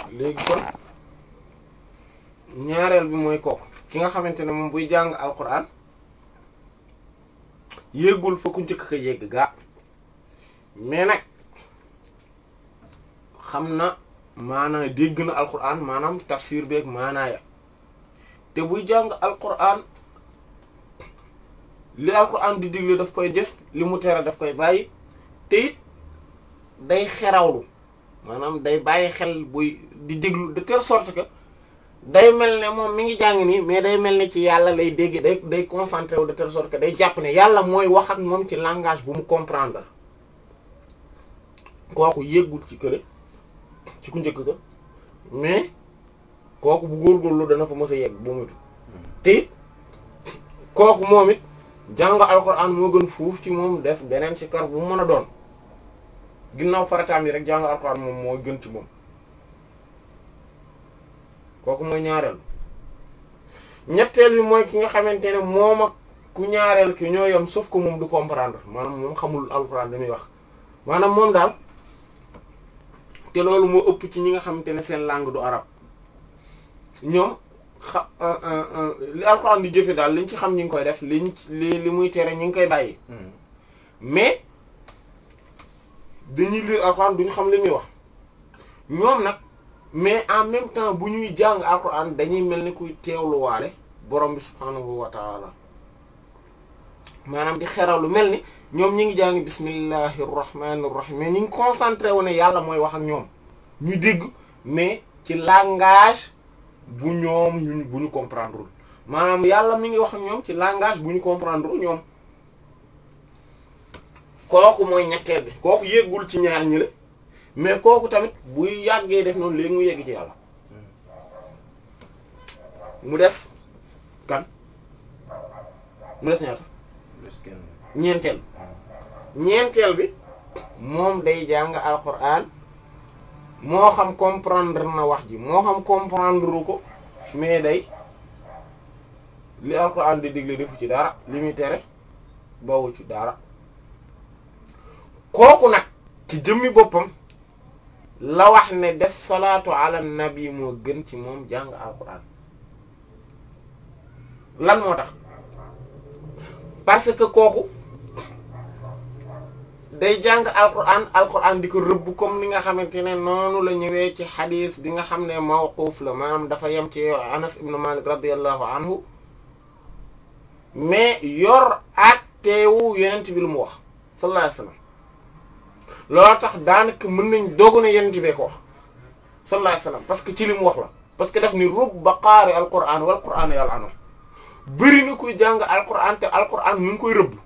léegi kon ñaareel bi mooy kooku ki nga xamante ne moom buy jàng alquran yéegul fa ku njëkk ka yegg gaa mais nag xam na maanaa dégg na alquran maanaam tafsir beeg maanaaya te buy jàng alquran li alquran di digle daf koy def li mu tere daf koy bàyyi te it day xerawlu maanaam day bàyyi xel buy di déglu de telle sorte que day mel ne moom mi ngi jàng nii mais day mel ne ci yàlla lay dégg day day concentré wu de telle sorte que day jàpp ne yàlla mooy wax ak moom ci langage bu mu comprendre kooku yéggul ci kële ci ku njëkk ga mais kooku bu góorgóorlu dana fa mës a yegg bu mutu te it kooku moom it jàng alxuraan moo gën fuuf ci moom def beneen si kar bu mu mën a doon ginnaaw farataam yi rek jàng alxuraan moom moo gën ci moom kooku mooy ñaareel ñetteel bi mooy ki nga xamante ne moom ak ku ñaareel ki ñoo yem sauf que moom du comprendre maanaam moom xamul alxuraan dañuy wax maanaam moom daal te loolu moo ëpp ci ñi nga xamante ne seen langue du arab ñoom xa li alxuraan di jëfe daal liñ ci xam ñi ngi koy def liñ li li muy tere ñi ngi koy bàyyi mais dañuy lire alxuraan duñu xam li muy wax ñoom nag mais en même temps bu ñuy jàng alxuraan dañuy mel ni kuy teewluwaale borom bi subhaanahu wa taala maanaam di xeraw lu mel ni ñoom ñi ngi jàng bismillahi rahmaani rahim mais ñi ngi concentré wu ne yàlla mooy wax ak ñoom ñu dégg mais ci langage bu ñoom ñu bu ñu comprendre maanaam yàlla mi ngi wax ak ñoom ci langage bu ñu comprendre ñoom kooku mooy ñetteel bi kooku yéggul ci ñaar ñi la mais kooku tamit buy yàggee def noonu léegi mu yegg ci yàlla mu des kan mu des ñaata ñeenteel ñeenteel bi moom day jàng alquran moo xam comprendre na wax ji moo xam comprendre ko mais day li alquran di digle defu ci dara li muy tere bawu ci dara kooku nag ci jëmmi boppam la wax ne def salaatu ala nabi moo gën ci moom jàng alquran lan moo tax parce que kooku day jàng alquran alquran di ko rëbb comme ni nga xamante ne noonu la ñëwee ci xadis bi nga xam ne mawquf la maanaam dafa yem ci anas ibnu malik radiallahu anhu mais yor atteewu yenent bi lu mu wax sallallahu alayhi wasallam loolu tax daanaka mën nañ dogu ne yenent bee ko wax sallallahu alayhi wasallam parce que ci li mu wax la parce que daf ni rubba qaari alquran wal quran yàlla ano bëri na kuy jàng alquran te alquran mu ngi koy rëbb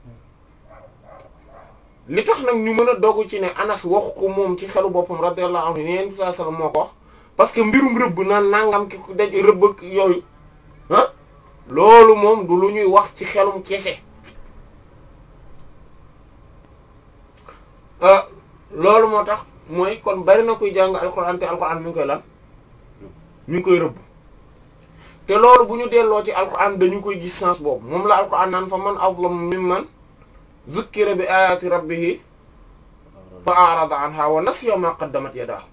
li tax nag ñu mën a dogu ci ne anas waxu ko moom ci xelu boppam radiyallahu anhu yenent bi sallallahu alayhi wasallam moo ko wax parce que mbirum rëbb naan nangam ki ku daj rëbb ak yooyu ah loolu moom du lu ñuy wax ci xelum kese loolu moo tax mooy kon bari na kuy jàng alquran te alquran mi ngi koy lan mi ngi koy rëbb te loolu bu ñu delloo ci alquran dañu koy gis sens boobu moom la alquran naan fa man azlamu mimman zukkira bi ayati rabbihi fa a'rada anha wa nasiya ma qaddamat yadahu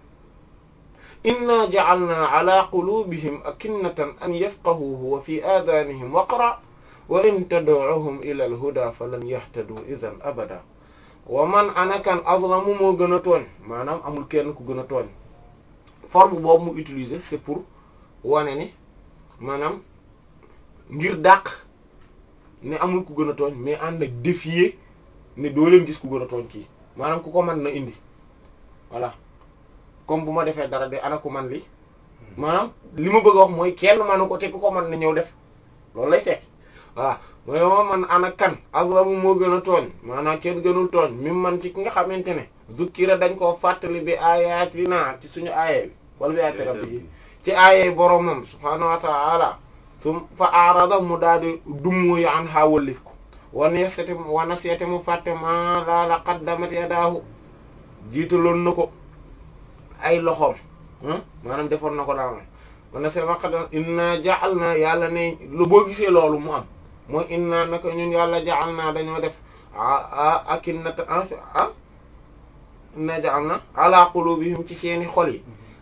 inna ja'alna ala qulubihim akinnatan an yafqahuhu wa fi adanihim waqra wa in tad'uhum ila al-huda falan yahtadu idhan abada wa man anakan azlamu moo gën a tooñ maanaam amul kenn ku gën a tooñ forme boobu mu utiliser c'est pour wane ni maanaam ngir dàq ne amul ku gën a tooñ mais ànd ak défier ne doo leen gis ku gën a tooñ kii maanaam ku ko mën na indi voilà comme bu ma defee dara de ana ku man li maanaam li ma bëgg a wax mooy kenn manu ko te ku ko mën na ñëw def loolu lay tekki voilà mooy moo man ana kan azlamu moo gën a tooñ maanaam kenn gënul tooñ mi man ci ki nga xamante ne zukkira dañ koo fàttali bi ayatina ci suñu aaye bi wala bi ayati rabbi ci aaye boromam subhaanahu wa ta'ala su fa arada mu daal di dummuyu an ha wallif ko wana sete wana seete mu fàtte ma laala qaddamat yadaahu jiitaloon na ko ay loxoom maanaam defoon na ko daal wana seete ma qaddam inna ja'alna yàlla ne lu boo gisee loolu mu am mooy inna naka ñun yàlla ja'alna dañoo def a akinnata ah inna ja'alna ala qulubihim ci seeni xol yi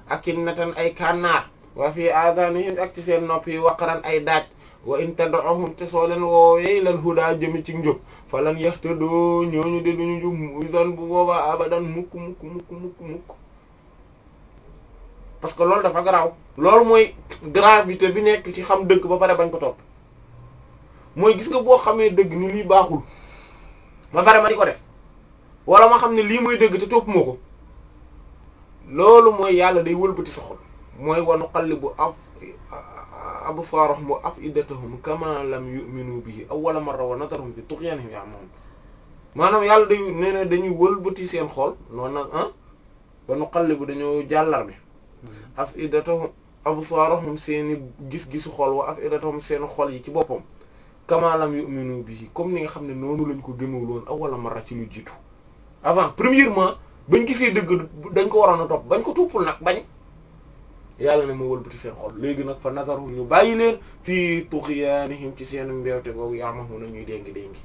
akinnatan ay kànnaar wa fi aadanihim ak ci seen nopp yi waqaran ay daaj wa in tad'uhum te soo leen woowee ilal huda jëmi ci njub falan yahtadu ñooñu de duñu njub idan bu boobaa abadan mukk mukk mukk mukk mukk parce que loolu dafa garaaw loolu mooy gravité bi nekk ci xam dëgg ba pare bañ ko topp mooy gis nga boo xamee dëgg ni lii baaxul ba pare ma di ko def wala ma xam ne lii mooy dëgg te topp moo ko loolu mooy yàlla day wëlbati sa xol mooy wa nuqallibu af absaarahum wa afidatahum kama lam yu'minu bihi awwala marra wa nadaruhum fi tughyanihim ya'mahuun maanaam yàlla day nee na dañuy wëlbati seen xol noonu nag ah wa nuqallibu dañoo jàllar bi afidatahum absaarahum seeni gis-gisu xol wa afidatahum seen xol yi ci boppam kama lam yu'minu bihi comme ni nga xam ne noonu lañ ko gëmul woon awwala marra ci lu jiitu avant premièrement bañ gisee dëgg dañ ko waroon a topp bañ ko tuppul nag bañ yàlla ne ma wëlbati seen xol léegi nag fa nazaruhum ñu bàyyi leen fii tughyanihim ci seen mbewte googu ya'mahuna ñuy déngi déngi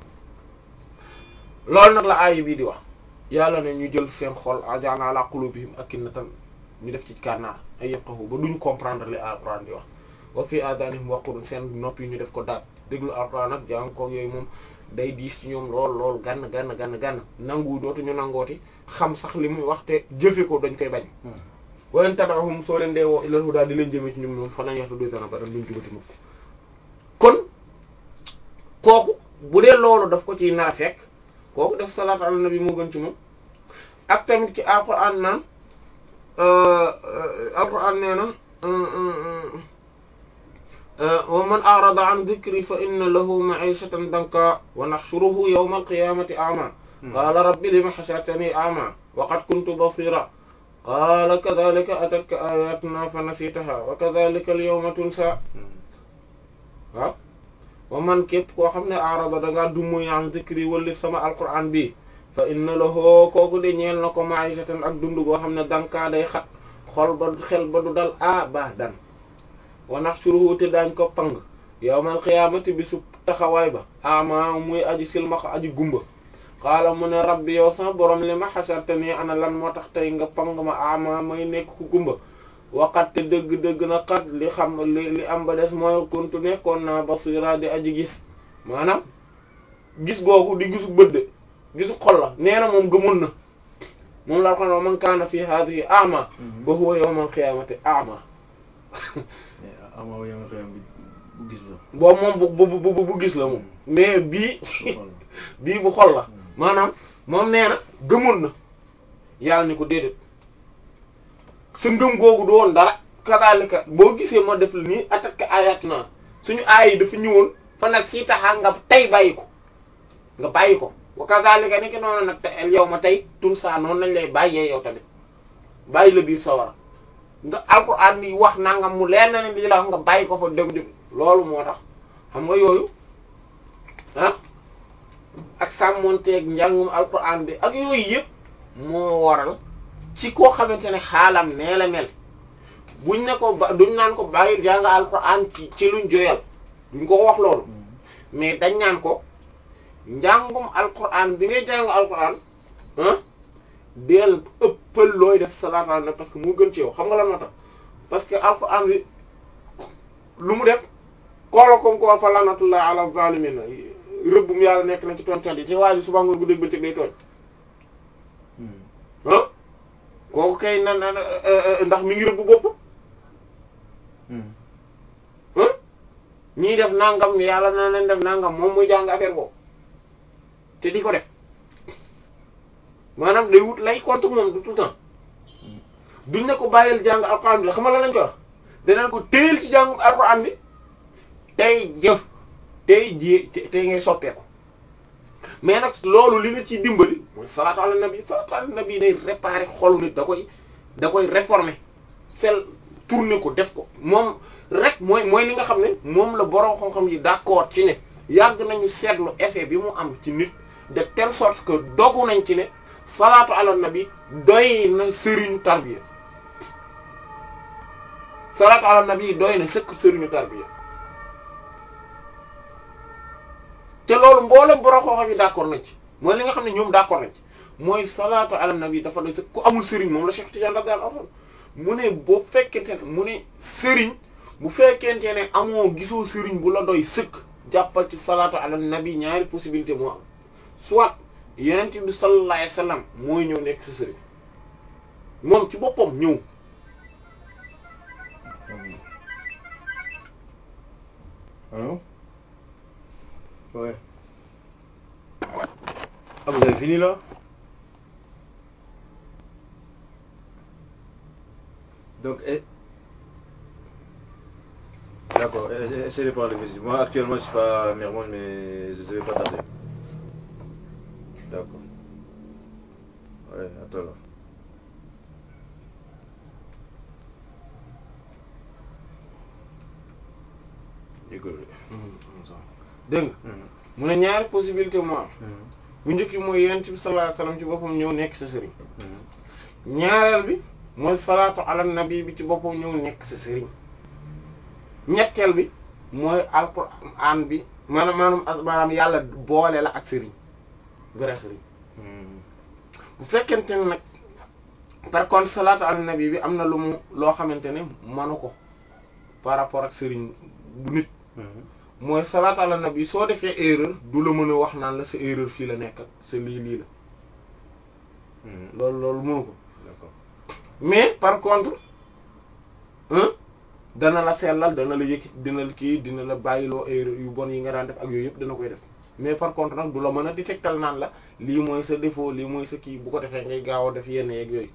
loolu nag la aaya bii di wax yàlla ne ñu jël seen xol aja'alna ala qulubihim akinnatan ñu def ci kànnaar ay yafqahu ba duñu comprendre li alquran di wax wa fi adanihim waqrun seen nopp yi ñu def ko daat déglu alquran nag jàng ko yooyu moom day diis ci ñoom lool lool gann gann gann gann nangu dootuñu nangooti xam sax li muy wax te jëfe ko dañ koy bañ wa in tad'uhum soo leen dee woo ilal huda di leen jëmee ci ñoom moom fa nañ yaxtu dutana ba dan duñ jubati mukk kon kooku bu dee loolu daf ko ciy nar a fekk kooku def salaatu ala nabi moo gën ci moom ak tamit ci alquran naan alquran nee na wa man a'rada an dhikri fa inna lahu ma'ishatan danka wa nahshuruhu yawma al-qiyamati a'ma qala rabbi lima hashartani a'ma wa qad kuntu basira qaala kadhalika atatka ayatuna fa nasitaha wa kadhalika al-yawma tunsa waaw wa man képp koo xam ne arada dangaa dummuy an dhikri wallif sama alquran bi fa inna lahu kooku de ñeel na ko ma'ishatan ak dund goo xam ne dankaa day xat xol ba xel ba du dal abadan wa nahshuruhu te daañ ko pang yawmal qiyaamati bi su taxawaay ba ama muy aji silmaxa aji gumba xaala mu ne rabbi yow sama borom li ma xasartani ana lan moo tax tey nga pang ma ama may nekk ku gumba waxat te dëgg-dëgg na xat li xam li li am ba des mooy kuntu nekkoon naa basira di aji gis maanaam gis googu di gisu bëdd gisu xol la nee na moom gëmoon na moom laa xam ne man kaana fi hadhihi ama ba huwa yawmal qiyaamati ama ama yow xëy bu gis la. boobu moom bu bu bu bu gis la moom mais bii bii bu xol la maanaam moom nee na gëmoon na yàlla ni ko déedéet sa ngëm googu du woon dara kadaalika boo gisee ma def la nii attaque ayatuna suñu aay yi dafa ñëwoon fa nag si taxaa nga tey bàyyi ko nga bàyyi ko wa kadaalika ni ki noonu nag te yow ma tey tun saa noonu lañ lay bàyyee yow tamit bàyyi la biir sawara nga alquran bi wax nangam mu leer na ne lii la wax nga bàyyi ko fa dëgg dëgg loolu moo tax xam nga yooyu ah ak sàmmonteeg njàngum alquran bi ak yooyu yëpp moo waral ci koo xamante ne xaalam nee la mel buñ ne ko ba duñ naan ko bàyyi jàng alquran ci ci luñ joyal duñ ko wax loolu mais dañ naan ko njàngum alquran bi ngay jàng alquran ah deel ëppal looy def salaatu ala nabi parce que moo gën ci yow xam nga lan moo tax parce que alquran bi lu mu def koola comme ko fa lanatullah ala zalimin rëbbum yàlla nekk na ci tooñkat yi te waa ji suba ngoon bu dégg bëccëg day tooñ ah kooku kay na na ndax mi ngi rëbb bopp ah ñii def nangam yàlla na leen def nangam moom muy jàng affaire boobu te di ko def maanaam day wut lay contre moom du tout le temps duñ ne ko bàyyil jàng alquran bi la xam nga la lañ ko wax danañ ko téyel ci jàngu alquran bi tey jëf tey ji tey ngay soppeeku mais nag loolu li la ciy dimbali mooy salaatu ala nabi salaatu ala nabi day réparer xolu nit da koy da koy réformer sel tourner ko def ko moom rek mooy mooy li nga xam ne moom la borom xam-xam yi d'accord ci ne yàgg nañu seetlu effet bi mu am ci nit de telle sorte que dogu nañ ci ne salaatu ala nabi doy na sëriñu tarbiya salaatu ala nabi doy na sëkk sëriñu tarbiya te loolu mboolem borom xam-xam yi d'accord nañ ci mooy li nga xam ne ñoom d'accord nañ ci mooy salaatu ala nabi dafa doy sëkk ku amul sëriñ moom la Cheikh Tidiane radiyallahu anhu mu ne boo fekkente ne mu ne sëriñ bu fekkente ne amoo gisoo sëriñ bu la doy sëkk jàppal ci salaatu ala nabi ñaari possibilité moo am soit yenent bi sallallahu alayhi wasallam mooy ñëw nekk sa sëriñ moom ci boppam ñëw Allô Ouais. Ah, vous avez fini là Donc, eh... D'accord, eh- essayez de parler vite. Moi, actuellement, je suis pas à Mermoz, mais je ne vais pas tarder. D'accord. Ouais, à toi là. Désolé. dégg nga mu ne ñaari possibilité moo am bu njëkk bi mooy yenent bi sallallahu alayhi wasallam ci boppam ñëw nekk sa sëriñ ñaareel bi mooy salaatu ala nabi bi ci boppam ñëw nekk sa sëriñ ñetteel bi mooy alquran bi maanaam maanaam maanaam yàlla boole la ak sëriñ vrai sëriñ bu fekkente ne nag par contre salaatu ala nabi bi am na lu mu loo xamante ne manu ko par rapport ak sëriñ bu nit mooy salaatu ala nabi soo defee erreur du la mën a wax naan la sa erreur fii la nekk sa lii lii la loolu loolu mënu ko D'accord. mais par contre hein dana la sellal dana la yëkkit dina la kii dina la bàyyiloo erreur yu bon yi nga daan def ak yooyu yëpp dana koy def mais par contre nag du la mën a détectal naan la lii mooy sa défaut lii mooy sa kii bu ko defee ngay gaaw a def yenn yeeg yooyu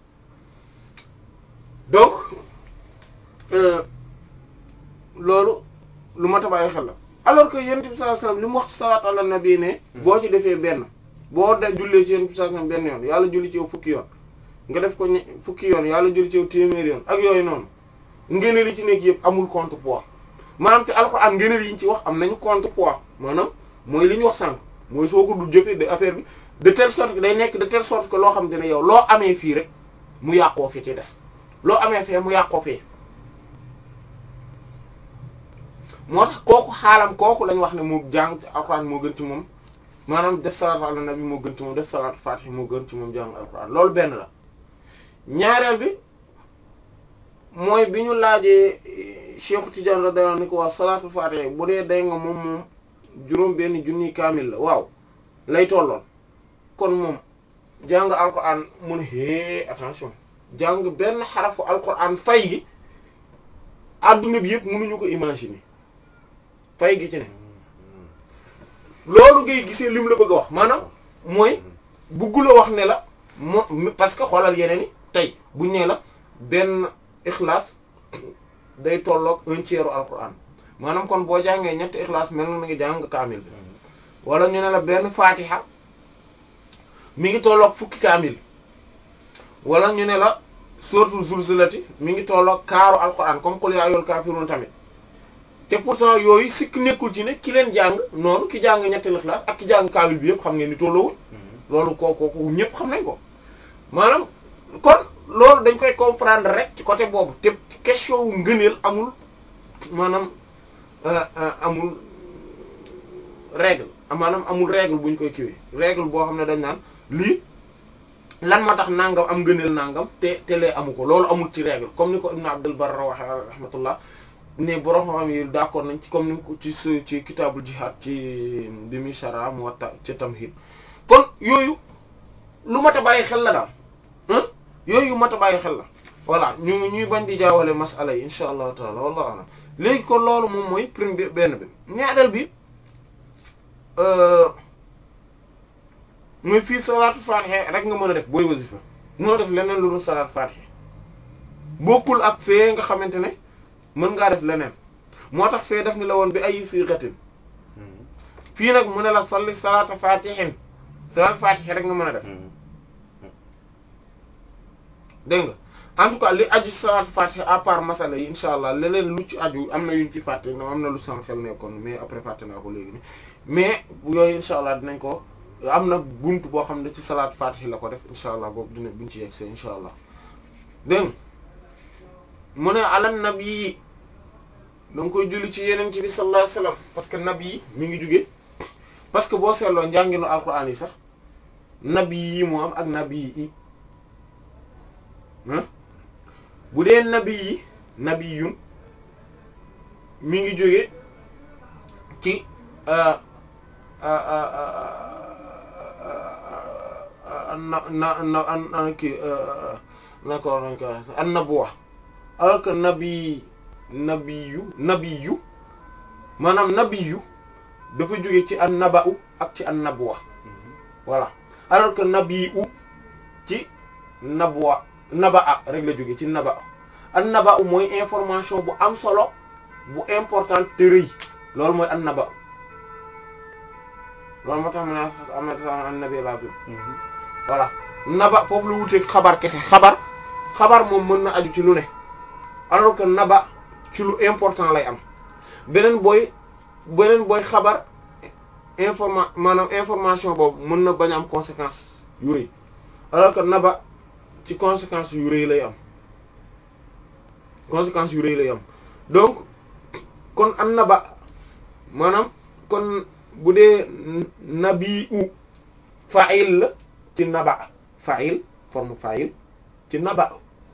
donc euh, loolu lu mat a bàyyi xel la alors que yonent bi sallallahu alayhi wasallam li mu wax ci salaatu ala nabi ne boo ci defee benn boo da jullee ci yonent bi sallallahu alayhi wasallam benn yoon yàlla julli ci yow fukki yoon nga def ko ñe- fukki yoon yàlla julli ci yow téeméeri yoon ak yooyu noonu ngëneel yi ci nekk yëpp amul contrepoids maanaam te alxuraan ngëneel yi ñu ci wax am nañu contrepoids maanaam mooy li ñu wax sànq mooy soo ko dul jëfee de affaire bi de telle sorte que day nekk de telle sorte que loo xam te ne yow loo amee fii rek mu yàqoo fi ci des loo amee fee mu yàqoo fee moo tax kooku xaalam kooku lañ wax ne mu jàng alxuraan moo gën ci moom maanaam def salaatu ala nabi moo gën ci moom def salaatu faatihi moo gën ci moom jàng alxuraan loolu benn la ñaareel bi mooy bi ñu laajee Cheikh Tidiane radiyallahu anhu ni ko waa salaatu faatihi bu dee day nga moom moom juróom benn junni kaamil la waaw lay tolloon kon moom jàng alxuraan mu ne hee attention jàng benn xarafu alxuraan fay gi adduna bi yëpp mënuñu ko imaginer fay gi ci ne loolu ngay gisee lim la bëgg a wax maanaam mooy buggula wax ne la mo parce que xoolal yeneen i tey buñ ne la benn ixlaas day tolloog un tiers u alquran maanaam kon boo jàngee ñetti ixlaas mel na nga jàng kaamil bi wala ñu ne la benn fatiha mi ngi tolloog fukki kaamil wala ñu ne la suratul zulzulati mi ngi tolloog kaaru alquran comme qul ya ayyuhal kafirun tamit te pourtant yooyu sikk nekkul ci ne ki leen jàng noonu ki jàng ñetti ixlaas ak ki jàng kaamil bi yëpp xam ngeen ni tolloowul loolu kooku kooku ñëpp xam nañ ko maanaam kon loolu dañ koy comprendre rek ci côté boobu te question wu ngëneel amul maanaam amul règle maanaam amul règle bu ñu koy kiwee règle boo xam ne dañ naan lii lan moo tax nangam am ngëneel nangam te te lee amu ko loolu amul ci règle comme ni ko Ibn Abdul Barr waxe rahmatullah ne borom xam yi d'accord nañ ci comme ni ko ci su ci kitaabul jihad ci bi muy shara Muwatta ci Tamhid kon yooyu lu mat a bàyyi xel la daal ah yooyu mat a bàyyi xel la voilà ñu ñuy bañ di jaawale masala yi insha allahu taala wallahu alam léegi kon loolu moom mooy prime bi benn bi ñaareel bi muy fii salaatu fatiha rek nga mën a def booy wasifa mën a def leneen lu dul salaatu fatiha bokkul ak fee nga xamante ne mën ngaa def leneen moo tax fee def ni la woon bi ay siixatin fii nag mu ne la salli salaatu fatihin salaatu fatiha rek nga mën a def dégg nga en tout cas li aju salaatu fatiha à part masala yi insha allah leneen lu ci aju am na yuñ ci fàtte am na lu sama xel nekkoon mais après fàtte naa ko léegi ni mais yooyu insha allah dinañ ko am na bunt boo xam ne ci salaatu fatiha la ko def insha allah boobu dina buñ ci yegsee insha allah dégg nga mu ne ala nabi yi da nga koy julli ci yeneen ci bi sallallahu alayhi wasallam parce que nabi yi mi ngi jóge parce que boo seetloo njànginu alquran yi sax nabi yi moo am ak nabi yi bu dee nabi yi nabiyun mi ngi jóge ci na na na kii nako nañ ko an nabuwa alors que nabi nabiyu nabiyu maanaam nabiyu dafa jóge ci an naba'u ak ci an nabuwa voilà alors que nabiu ci nabuwa naba'a rek la jóge ci naba'a an naba'u mooy information bu am solo bu importante te rëy loolu mooy an naba'u loolu moo tax mu ne am na an nabi lazim voilà naba foofu la wuteeg xabar kese xabar xabar moom mën na aju ci lu ne alors que naba ci lu important lay am beneen booy beneen booy xabar informa maanaam information boobu mën na bañ am conséquence yu rëy alors que naba ci conséquence yu rëy lay am conséquence yu rëy lay am donc kon an naba maanaam kon bu dee nabi u fa'il la ci naba fa'il forme fa'il ci naba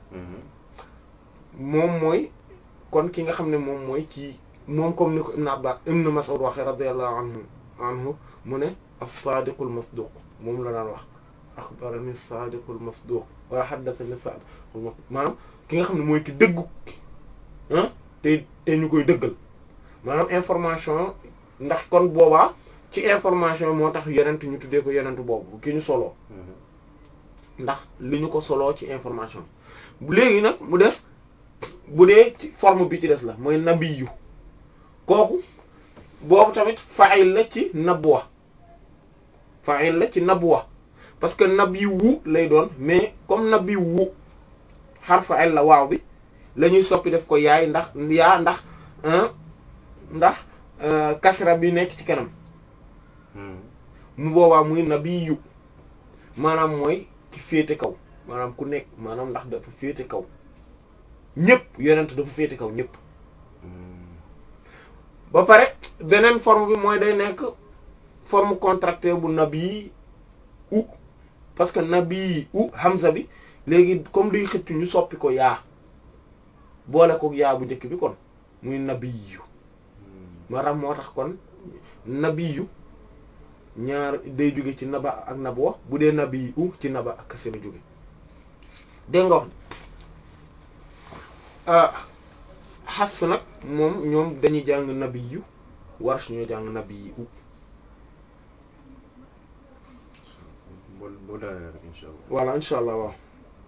moom mooy kon ki nga xam ne moom mooy kii moom comme ni ko Ibn Abbas Ibn Mas'ud waxee radiyallahu anhu anhu mu ne as-sadiqul masduq moom la daan wax akhbarani as-sadiqul masduq wala haddathani as-sadiqul masduq maanaam ki nga xam ne mooy ki dëggu ah te te ñu koy dëggal maanaam information ndax kon boobaa ci information moo tax yenent ñu tuddee ko yenent boobu ki ñu soloo ndax li ñu ko soloo ci information léegi nag mu des bu dee ci forme bi ci des la mooy nabiyu kooku boobu tamit fa'il la ci nabwa fa'il la ci nabwa parce que nabiyu lay doon mais comme nabiyu xar fa'il la waaw bi la ñuy soppi def ko yaay ndax yaa ndax ndax kasra bi nekk ci kanam mu boobaa muy nabiyu maanaam mooy ki féete kaw maanaam ku nekk maanaam ndax dafa féete kaw ñëpp yonent dafa féete kaw ñëpp ba pare beneen forme bi mooy day nekk forme contractée bu nabi u parce que nabi u hamza bi léegi comme day xëcc ñu soppi ko yaa boole ko yaa bu njëkk bi kon muy nabiyu maanaam moo tax kon nabiyu ñaar day jóge ci naba ak nabwa bu dee nabi u ci naba ak kese la jóge dégg nga wax xas nag moom ñoom dañuy jàng nabi yu warsh ñoo jàng nabi yi u voilà insha allah waaw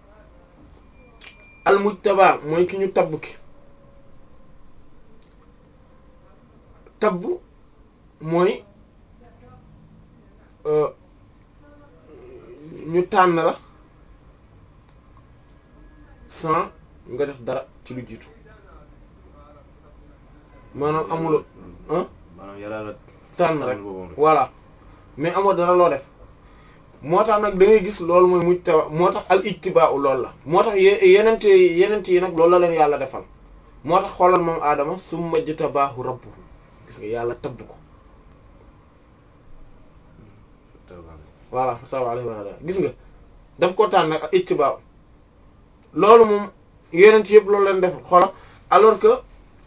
al mujtaba mooy ki ñu tabb ki tabb mooy ñu tànn la sans nga def dara ci lu jiitu maanaam amul ah maanaam yàlla la tànn rek voilà mais amoo dara loo def moo tax nag da ngay gis loolu mooy mujtaba moo tax al ijtibaa loolu la moo tax yenent yenent yi nag loolu la leen yàlla defal moo tax xoolal moom aadama summa jtabaahu rabbuhu gis nga yàlla tabb ko voilà fataba alayhi wa sallam gis nga daf ko tànn ak ijtibaa loolu moom yenent yëpp loolu leen defal xoolal alors que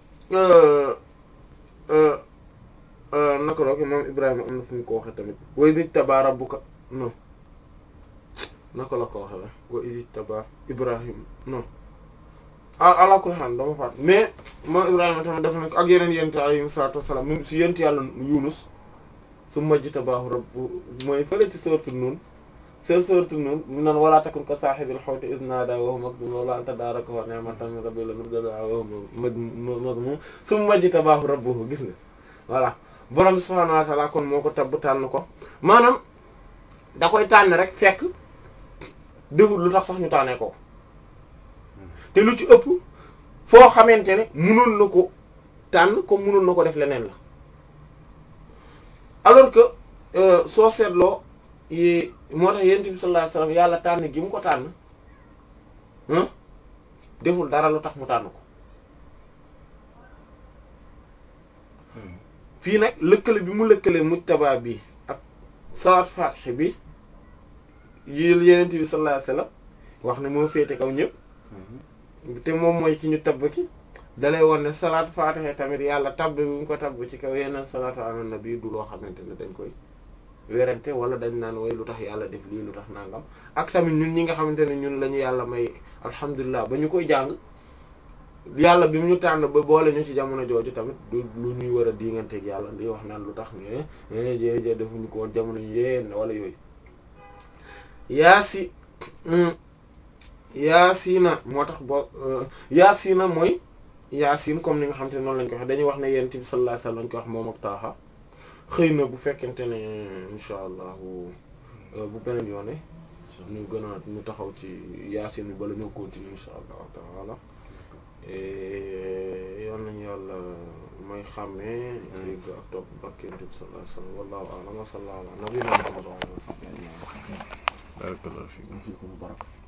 naka la ko moom Ibrahima am na fu ñu ko waxee tamit wa iz ijtabaa rabbuka non naka la ko waxee wa iz ijtabaa Ibrahima non ala kulli haal dama faat mais moom Ibrahima tamit def na ko ak yeneen yent alayhi salaatu wassalaam mu si yent yàlla Yunus summa jtabaahu rabbuhu mooy fële ci sourate Nuun seen sourate Nuun mu naan walaa takun ka saahibil huuti iz naadaa wa huwa makduum lawlaa an tadaarakahu ni'matun min rabbihi lanubida bihi wa huwa madmuum summa jtabaahu rabbuhu gis nga voilà borom subhaanahu wa ta'aala kon moo ko tabb tànn ko maanaam da koy tànn rek fekk deful lu tax sax ñu tànnee ko te lu ci ëpp foo xamante ne mënoon na ko tànn comme mënoon na ko def leneen la alors que soo seetloo yi moo tax yonent bi sallallahu alayhi wasallam yàlla tànn gi mu ko tànn deful dara lu tax mu tànn ko fii nag lëkkale bi mu lëkkale mujtaba bi ak salaat fatih bi yi yonent bi sallallahu alayhi wasallam wax ne moo féete kaw ñëpp te moom mooy ci ñu tabb ki dalay won ne salaat faatiha tamit yàlla tabb bi mu ko tabb ci kaw yeneen salaatu ala nabi du loo xamante ne dañ koy werante wala dañ naan way lu tax yàlla def lii lu tax nangam ak tamit ñun ñi nga xamante ne ñun la ñu yàlla may alhamdulilah ba ñu koy jàng yàlla bi mu ñu tànn ba boole ñu ci jamono jooju tamit du lu ñuy war a diinganteeg yàlla di wax naan lu tax ñu ne jë defuñu ko woon jamono yéen wala yooyu yaasi yaasina moo tax boo yaasina mooy yaasin comme ni nga xam te noonu lañ ko wax dañuy wax ne yonent bi sallallahu alayhi wasallam lañ ko wax moom ak taaxa xëy na bu fekkente ne insha allah bu beneen yoone ñu gën a ñu taxaw ci yaasin bi bala ñoo continuer insha allahu taala yoon nañu yàlla mooy xàmmee dégg ak topp barke yonent bi sallallahu alayhi wasallam wallahu a'lam wa sallallahu ala nabiyyina muhammad wa ala alihi wa sahbihi ajma'in barakallahu fiikum